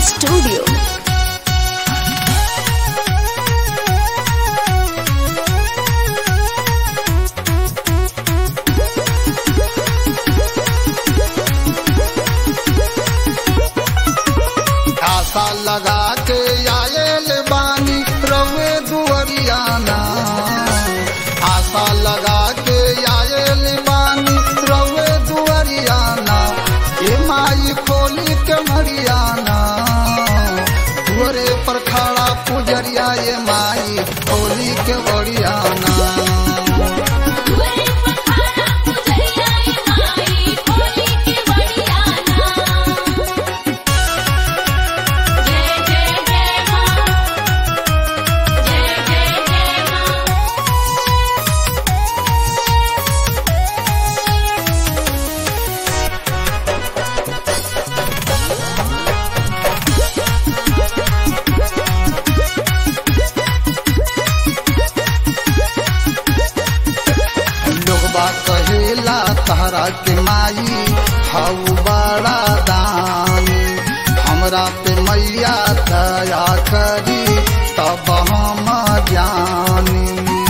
Studio. आशा लगा के आयल बानी रवे दुअरियाना आशा लगा के आयल बानी रवे दुअरियाना ये माई खोली के मरियाना दुअरे पर खड़ा पुजरिया ये माई खोली के बड़ियाना दुआरे पर खड़ा पुजरिया ए माई खोली के बड़ियाना जय जय जय मां जय जय जय मां लोगबा कहेला तहरा के माई हऊ बड़ा दानी हमरा पे मैया दया करी तब हम जानी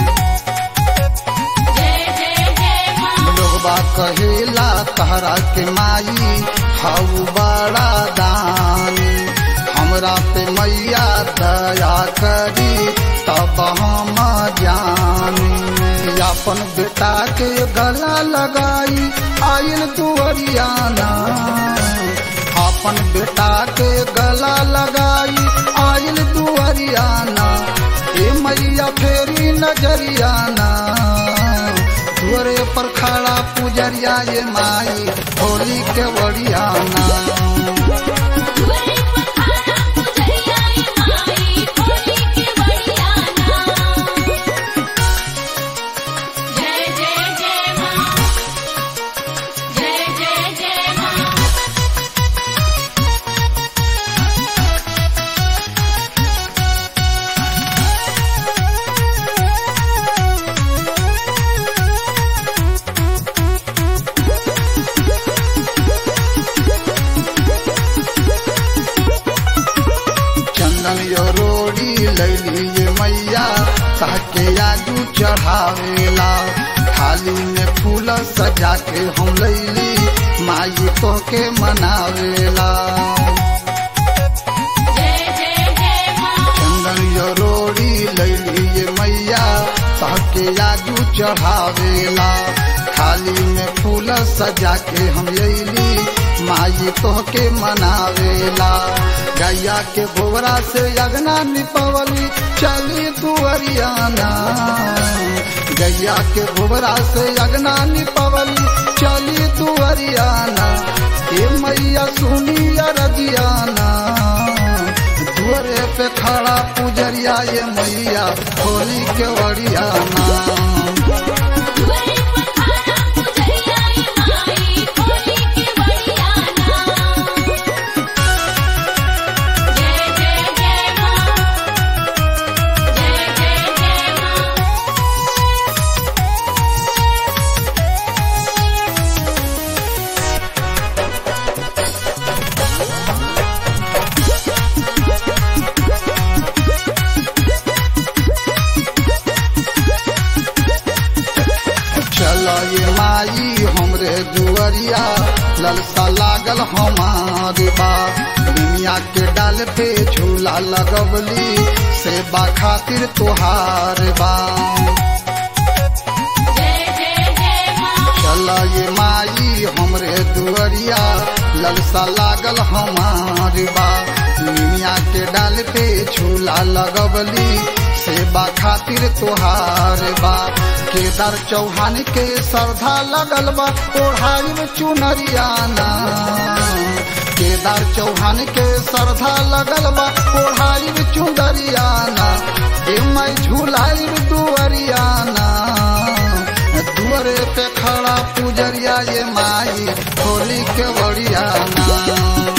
जय जय जय मां लोगबा कहेला तहरा के माई हऊ बड़ा दानी हमरा पे मैया दया करी तब हम जानी अपन बेटा के गला लगाई आयल दुअरियाना अपन बेटा के गला लगाई आयल दुअरियाना ए मैया फेरी नजरियाना दुअरे पर खड़ा पुजरिया ये माई होली के बड़ियाना दुआरे पर खड़ा पुजरिया ए माई खोली के बड़ियाना जय जय जय मां जय जय जय मां चंदन यो रोड़ी लैली ये मैया ताके आगू चढ़ावेला थाली में फूल सजा के हम लैली माई तो के मनावेला जय जय जय मां चंदन यो रोड़ी लैली ये मैया ताके आगू चढ़ावेला थाली में फूल सजा के हम लैली माई तो के मनावेला गैया के गोबरा से अगना निपवली चली दुअरियाना गैया के गोबरा से अगना निपवली चली दुअरियाना ए मैया सुनी रजियाना दुअरे पे खड़ा पुजरिया ये मैया होली के वरियाना दुआरे पर खड़ा पुजरिया ए माई खोली के बड़ियाना जय जय जय मां जय जय जय मां चल ये माई हमरे दुअरिया ललसा लागल हमारे बा दुनिया के डाल पे झूला लगवली सेवा खातिर तुहार बा जय जय जय मां चल ये माई हमरे दुअरिया ललसा लागल हमार बा दुनिया के डाल पे झूला लगवली सेवा खातिर तुहार बा केदार चौहान के श्रद्धा लगल बा ओढ़ाई में चुनरियाना केदार चौहान के श्रद्धा लगल बा ओढ़ाई में चुनरियाना ए मैं झूलाई में दुअरियाना दुअरे पे खड़ा पुजरिया ये माई होली के बड़ियाना